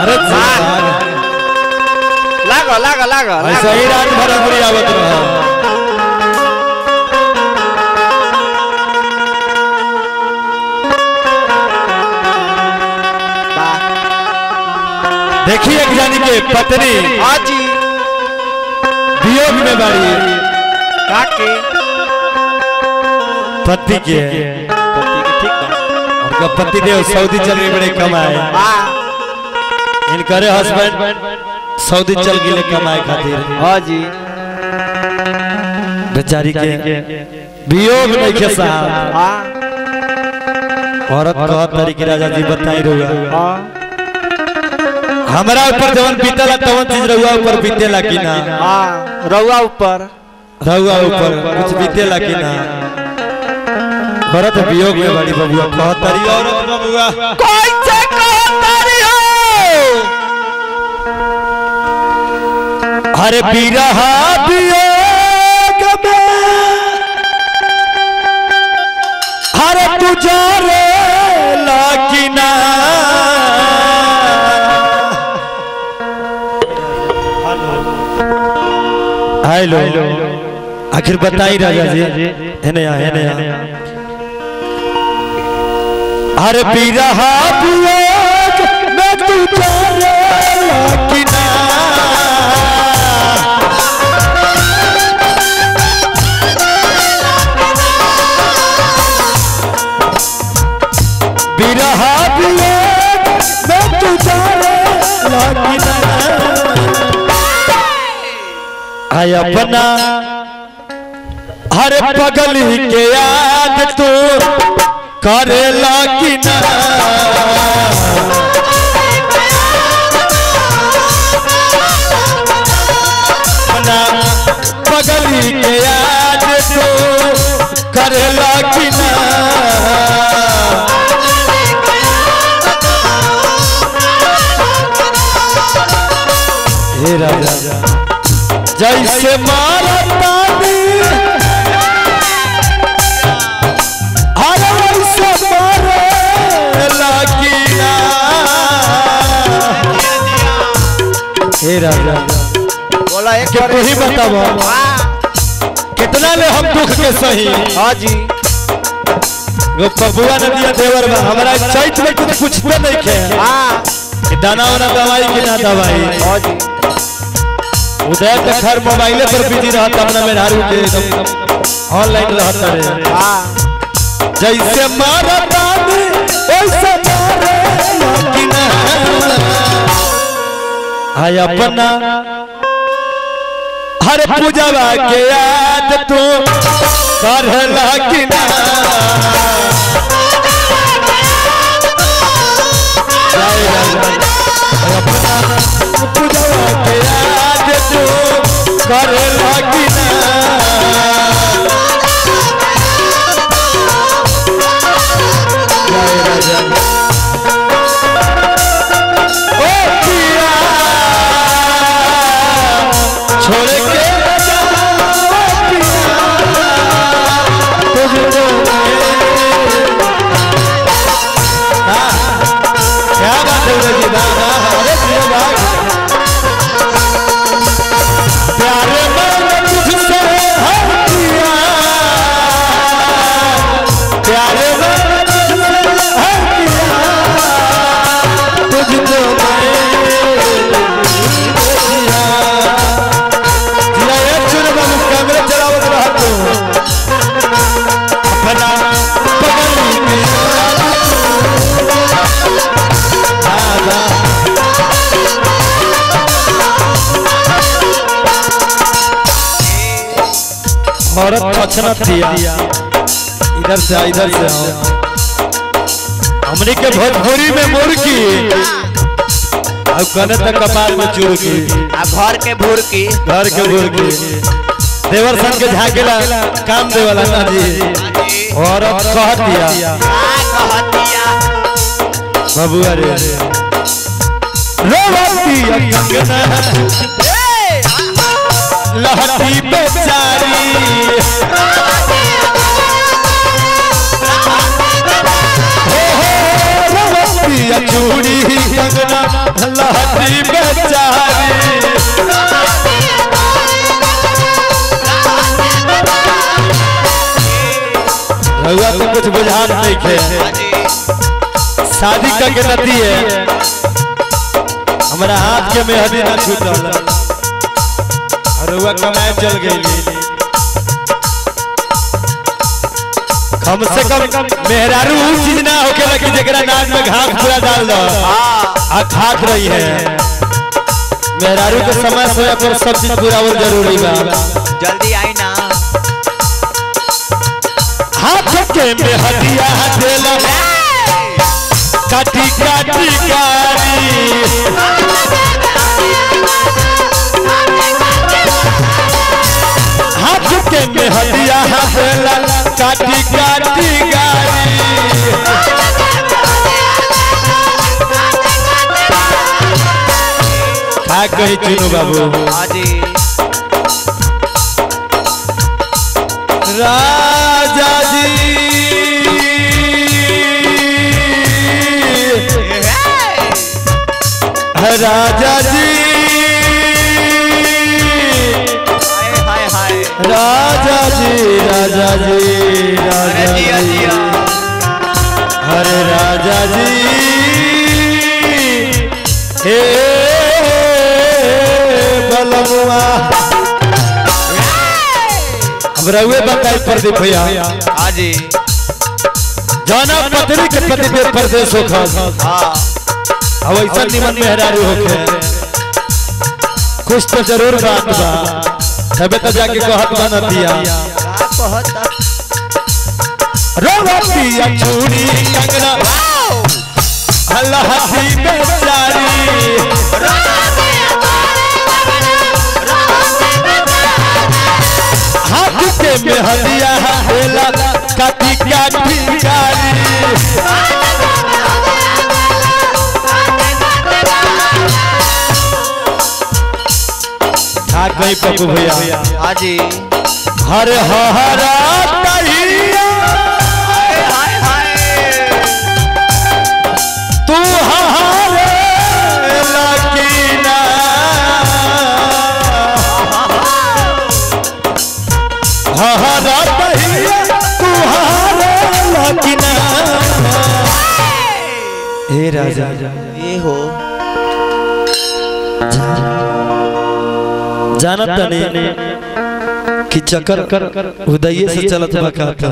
अरे लागो लागो लागो ऐसा ही रात भर बुरी आवत रहा देखिए एक जानी के पत्नी हाँ जी वियोग में बाड़ी काके पति के पति के ठीक बा उनका पति देव सऊदी चल बड़े कमाए हाँ इनकरे हस्बैंड सऊदी चल गए कमाए खातिर हाँ जी बेचारी के वियोग नहीं के साहब हाँ औरत कहत तारी की राजा जी बताई रहुआ हाँ हमरा ऊपर जवन बीतेला तवन चीज रहुआ ऊपर बीतेला कि ना हाँ रउआ ऊपर रहुआ ऊपर कुछ बीतेला कि ना औरत वियोग में बड़ी बबुआ कहत तारी औरत बबुआ कैसे कहतारी हो अरे बिरहा वियोग में अरे तुझारे लाकिना हेलो आखिर बताई राजा जी हेने आ हेने आ अरे बिरहा वियोग में तुझारे लाकिना बिरहा वियोग में तुझारे लाकिना आय अपना हर पगल के याद तू करेला कि ना अपना पगल के याद तू करेला कि ना हे राजा जैसे मारा तानी हर वैसे मारे लागिना हे राजा बोला एक के तू ही बतावा हाँ कितना ले हम दुख के सही हाँ जी वो पपुआ नदिया देवर बा हमरा चैत में कुछ पूछते नहीं खे हाँ कि दाना वाना दवाई कि ना दवाई हाँ जी उदय तो खैर मोबाइले पर बिजी रहता अपना मेहरारू के एकदम ऑनलाइन रहता रे हाँ जैसे मारा दादी वैसे मारे लागिना हाय अपना हर पूजवा के याद तू कर लागिना जय राजा। हाय अपना पूजवा के याद तू कर लागिना जय राजा ओ पिया छोड़ के न जाओ पिया तुझको हाँ, क्या बात है उदय जी वाह, वाह, अरे प्रिय भाई प्यार मैंने तुझसे है किया प्यार मैंने तुझसे है किया तुझको मैं जिया एक चुन बाबू कैमरे चलावत रहा तो अपना पगल के दादा औरत पछनत दिया इधर से आ, इधर से आओ हमने के भोजपुरी में मुर्गी अब कने तक कपाल में चुरकी आ घर के भूर की घर के मुर्गी देवर सन के झाकेला काम देवाला ना जी औरत कह दिया का कहतिया बबुआ रे रोवती कंगना ए, लहती बेचारी हो हो रोवती पिया चूड़ी कंगना लहरी बेचारी रउआ तो कुछ बुझात नहीं खे हाँ जी शादी का के नती है हमारा हाथ के मेहंदी ना छूटल और रउआ कमाए चल गई कम से कम मेहरारू ऊ चीज ना होके कि जेकरा नाक में घास पूरा डाल दो हाँ आ खात रही है मेहरारू के समय समय पर सब चीज पूरा और जरूरी बा जल्दी आई ना हाथ के मेहदिया देला काटी काटी गारी हाथ के मेहदिया देला काटी काटी गारी का कही चुनू बाबू हाँ जी राजा जी राजा जी हाय हाय हाय राजा जी राजा जी अरे राजा जिया जी जिया हरे राजा जी हे बलमुआ अब रहुए बताई प्रदीप भैया हाँ जी जाना पत्नी के पति पे परदेश होखा हाँ अब ऐसा निमन मेहरारू होखे कुछ तो जरूर बात बा तबे तो जाके कहत बना दिया का कहता रोवतिया चूड़ी कंगना अल्लाह की बेचारी हाथ के मेहदिया हेला काटी काटी गारी था गई पप्पू भैया हाँ जी हर हरा तहिया हाय हाय तू हरे लकीना हरा तहिया तू हरे लकीना हे राजा ये हो जानत तनी कि चक्कर कर उदय से चलत बका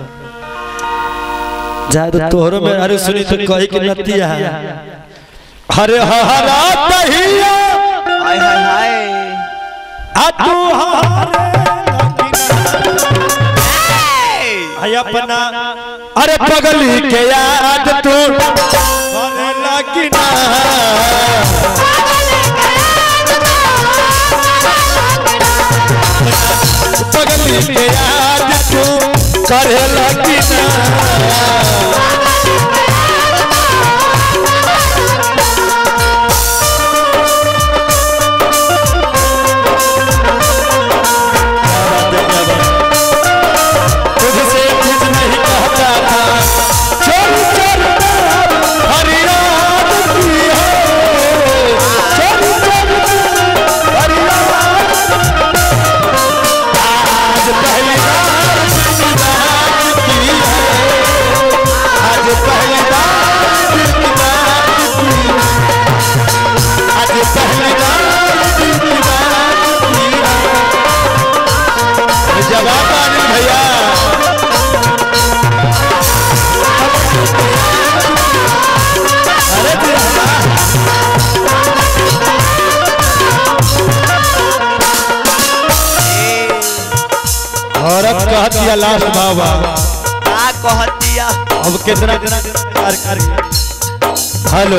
जाए तोहरो में अरे सुनी तो कही कि नतिया हरे हरा तहिया हाय हाय हाय आ तू हरे आई अपना अरे पगली के याद तू करे लगिना पगली के याद तू करे लगिना तुझसे कुछ नहीं कहता था चल चल फरियाद की है चल चल फरियाद आज पहली बार दिल की बात की है आज पहली बार दिल की बात की है आज पहली बार दिल की बात की है जवाब आने भैया अरे भैया और अब कह दिया लास्ट बाबा का कहतिया अब कितना प्यार कर हेलो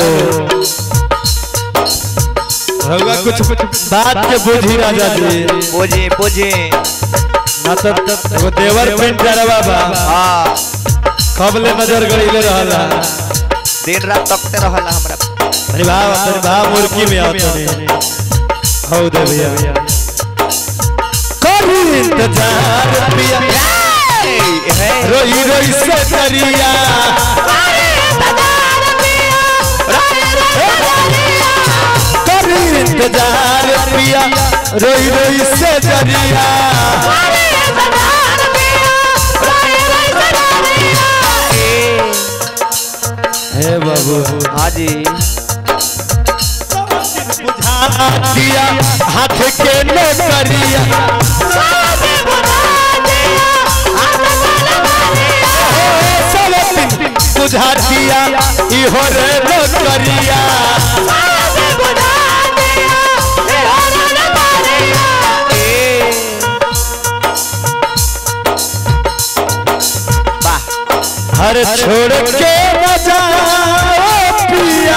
रहुआ कुछ बात के बुझी राजा जी बुझे बुझे ना तो वो देवर पेंट करे बाबा हाँ कब ले नजर गड़ीले रहला दिन रात तकते रहला हमरा अरे भाव अरे भाव मुर्गी में आता नहीं हो दे भैया करी इंतजार पिया हे रोई रोई से दरिया इंतजार पिया रोई रोई से जरिया हे बाबू हाँ जी दिया हाथ के नौकरिया सब दिन बुझा दिया इहो रे नौकरिया वाह हर छोड़ के न जाओ पिया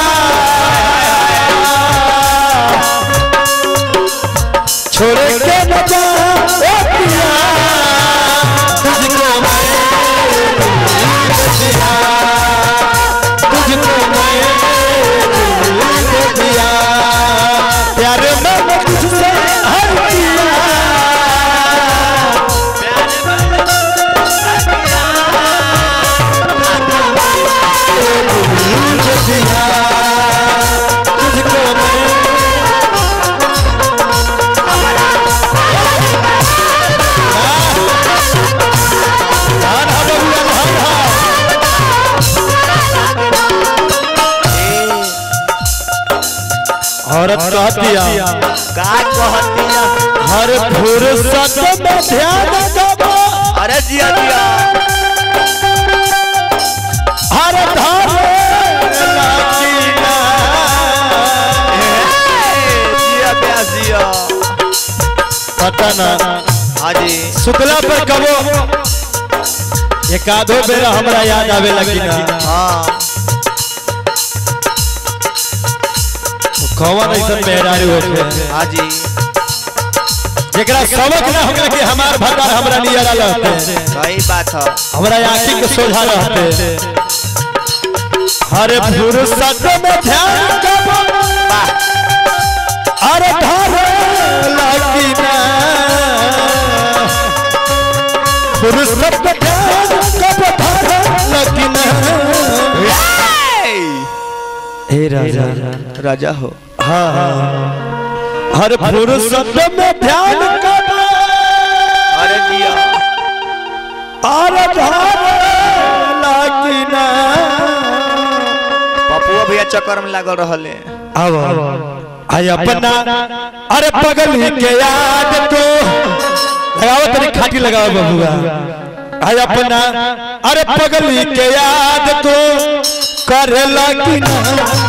छोड़ के न जाओ पिया तुझको मैं दिया तुझको मैं दे दिया प्यार में तुझसे हर किया दिया तुझको मैं धान हा बबुआ, धान हा। औरत कहतिया का कहतिया हर फुर्सत में ध्यान दबो अरे जिया जिया हर धारे लाकीना। जिया प्यास जिया पता ना हाँ जी शुक्ला पर कबो एक आधो बेरा हमरा याद आवे लगी ना हाँ कौन ऐसा मेहरारू होखे हाँ जी जेकरा सबक ना होके कि हमार भतार हमरा नियरा रहते सही बात है हमरा आंखी के सोझा रहते हर फुर्सत में ध्यान कबो अरे धारे लाकीना फुर्सत में ध्यान कबो धारे लाकीना हे राजा राजा हो हाँ हर फुर्सत में ध्यान कबो अरे जिया अरे धारे लाकीना पपुआ भैया चक्कर में लागल रहले अब आई अपना अरे पगल ही के याद को लगाओ तनी खाटी लगाओ बबुआ आई अपना अरे पगल ही के याद को कर लगी ना